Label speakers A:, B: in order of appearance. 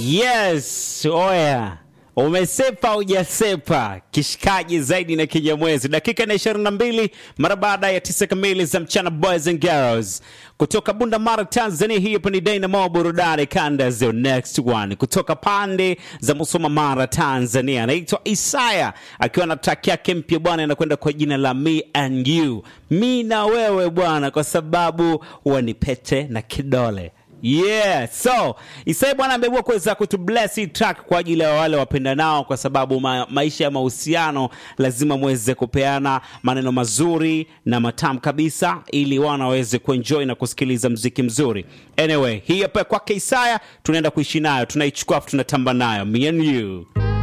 A: Yes, oya, umesepa hujasepa, kishikaji zaidi na kinyamwezi. Dakika na ishirini na mbili mara baada ya tisa kamili za mchana, boys and girls kutoka Bunda Mara, Tanzania. Hii hapa ni Dynamo burudani kanda zio next one kutoka pande za Musoma, Mara, Tanzania. Anaitwa Isaya akiwa na track yake mpya bwana, anakwenda kwa jina la Me and You, mi na wewe bwana, kwa sababu wanipete na kidole Yeah, so Isai bwana ameamua kuweza kutubless hii track kwa ajili ya wale wapendanao, kwa sababu ma maisha ya mahusiano lazima muweze kupeana maneno mazuri na matamu kabisa, ili wana waweze kuenjoy na kusikiliza mziki mzuri. Anyway, hii hapa kwake Isaya, tunaenda kuishi nayo, tunaichukua afu tunatamba nayo, me and you.